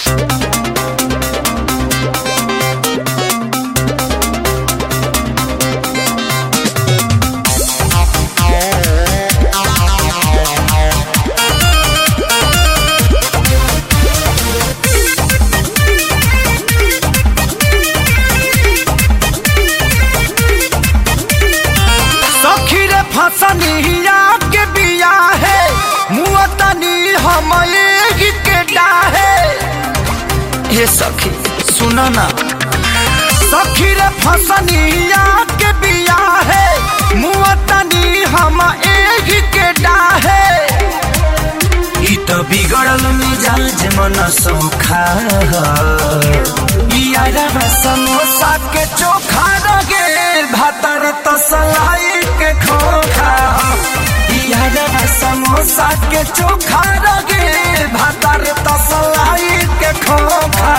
सखी रे फसनिया के बिया है मुअतनी हम एही के डाहे हे सखी सुनो ना सखी रे फसनिया के बिया है मुअतनी हम एही के डाहे ई तो बिगड़ल मिजाज मन सोखा यारा समोसा के चोखा रगे भातर तसलाई के खोखा यारा समोसा के चोखा रगे भातर तसलाई के खोखा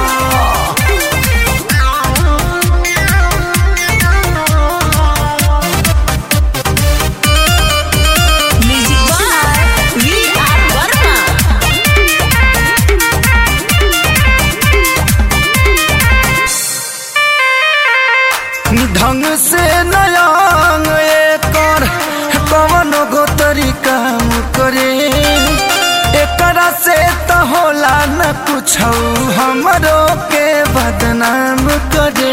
Music by V.R. Verma. ढंग से नयांग एकर कवन गो तरीका करे एकरा से त होला न कुछ हमरो के बदनाम करे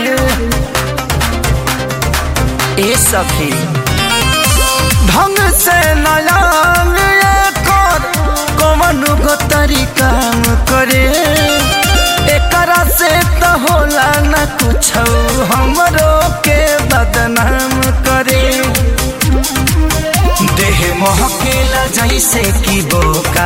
ए सखी ढंग से नयांग एकर कवन गो तरीका करे एकरा से त होला न कुछ हमरो के बदनाम करे देह महकेला जैसे कि बोका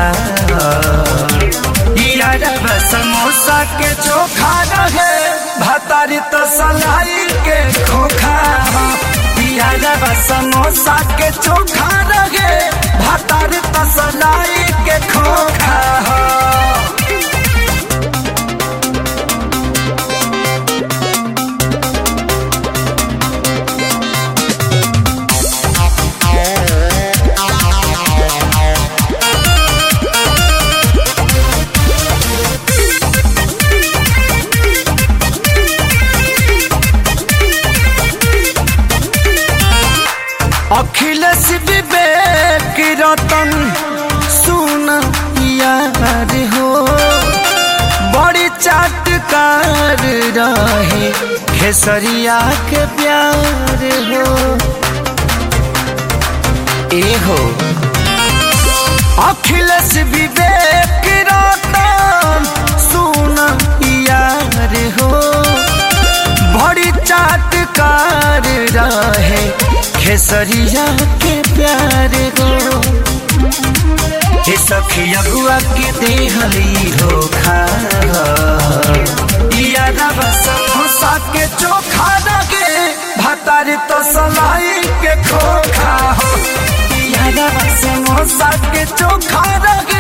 यार समोसा के चोखा रहे भतारी तो सलाई के खोखा यार समोसा के चोखा रहे भतारी तो सलाई के खोखा अखिलेश विवेक रतन सुन यार हो बड़ी चाटकार रहे खेसरिया के प्यार हो ए हो अखिलेश विवेक रतन सुन यार हो बड़ी चाटकार रहे खेसरिया के प्यार गो हे सखी अगुआ के देहली धोखा यारा समोसा के चोखा लगे भतारी तो सलाई के खोखा हो यारा समोसा के चोखा लगे